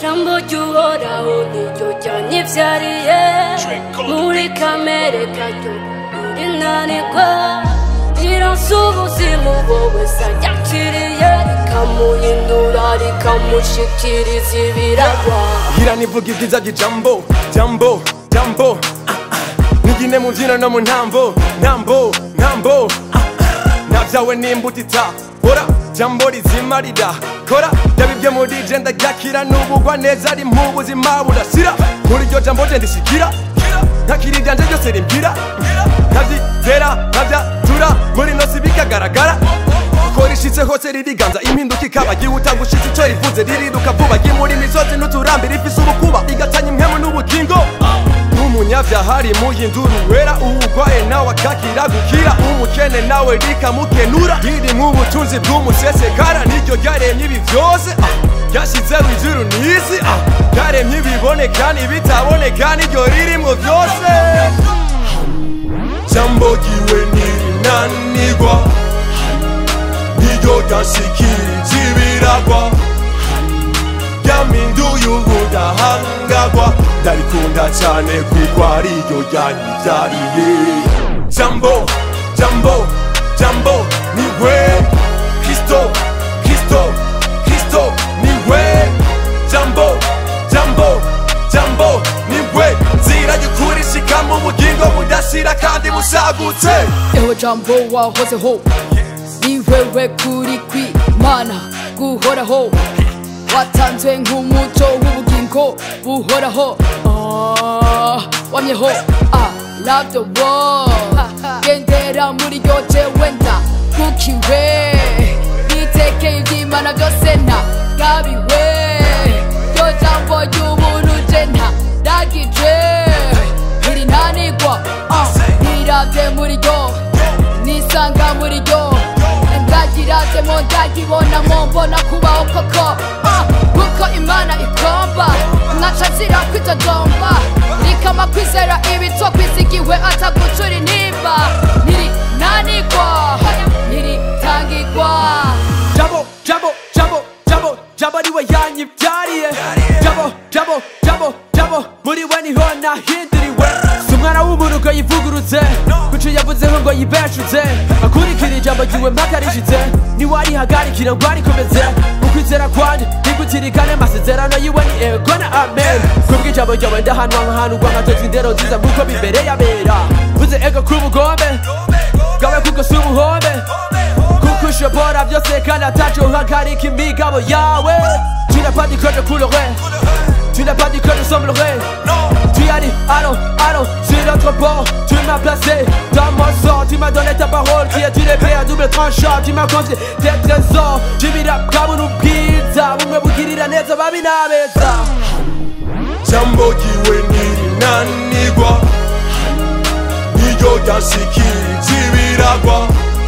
jambo ry'uhoraho niryo ryanivyariye muri kamere karyo ririnanirwa rironsa ubuzima wowe saryakiriye rikamuhindura rikamushikiriza ibiragwa Gira nivuga ibyiza by'ijambo jambo jambo ah, ah. nigine mu mbyino no mu ntambo ntambo ntambo ah, ah. navyawe n'imbuto itabora jambo rizima ridakora byaba ibyo muri je ndaryakira n'ubugwa neza ari mu buzima budashira muri iryo jambo je ndishikira ntakiri iryanje ryose rimbwira ntavyizera ntavyatura muri nosi bikagaragara ko rishitse hose ririganza impinduka ikaba gihuta gushitsa ico rivuze ririruka vuba gimura imisozi n'uturambi rifise ubukuba igatanya impwemu n'ubugingo n'umunyavyaha ari muhindura uwera uwugwaye nawe akakira gukira umukene nawe rikamukenura riri mu butunzi bw'umusesekara niryo ryaremye ibi vyose ah, ryashizeho ijuru n'isi ah, ryaremye ibiboneka n'ibitaboneka niryo ririmwo vyose jambo ryiwe ntirinanirwa niryo ryashikirije ibiragwa ryaminduye ubudahangagwa ndarikunda cyane kuko ariryo ryanyibyariye jambo jambo jambo niwe kristo kristo kristo niwe jambo jambo jambo niwe nzira y'ukuri ishika mu bugingo budashira kandi busagutse ewe jambo wahozeho ni wewe kuri kwimana guhoraho watanzwe nk'umuco w'ubugingo buhoraho Ah, wamyeho I love the world gendera muri ryo jewe ndakukiwe nitekeye iby'imana byose ntagabiwe ryo jambo ry'ubuntu je ntadagije ntirinanigwa ah, nirabye muri ryo nisanga muri ryo ndagirazemo ndagibonamo mbona kubaho koko Ah, kuko imana ikomba nkaca nzira kwitodomba rikama kwizera ibitwa kwizigiwe atagucura intimba ntirinanigwa ntiritangigwa Jabo, jabo, jabo, jabo, jabo niwe yanyibyariye Jabo, jabo, jabo, jabo, muri we niho nahinduriwe Si umwana w'umuntu ngo yivugurutse Kuco yavuzeho ngo yibeshuze Akurikira ijambo ryiwe mpaka rishitse Niwe arihagarikira ngo arikomeze Ukwizera kwanje nigutirikane amasezerano yiwe ni ego na amen Kubw'ijambo ryawe ndahanwa nkahanurwa nkatozwa indero nziza nk'uko bibereye abera Vuze ego k'ubugombe Bwawe kubwo si ubuhombe kuko ushobora byose kandi ataco uhagarika imigabo yawe tu n'as pas dit que je coulerai tu n'as pas dit que je semblerai tu as dit allons allons sur notre bord tu m'as placé dans mon sort tu m'as donné ta parole qui est une épée à double tranchant tu m'as confié tes trésors jibira bwabona ubwiza bumwe bugirira neza babi n'abeza jambo ryiwe ntirinanirwa niryo ryashikirije ibiragwa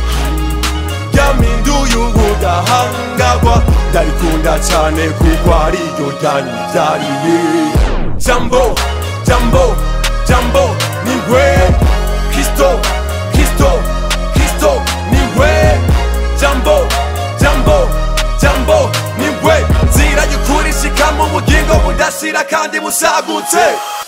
ryaminduye ubudahangagwa ndarikunda cyane kuko ariryo ryanyibyariye jambo jambo jambo niwe kristo kristo kristo niwe jambo jambo jambo niwe nzira y'ukuri ishika mu bugingo budashira kandi busagutse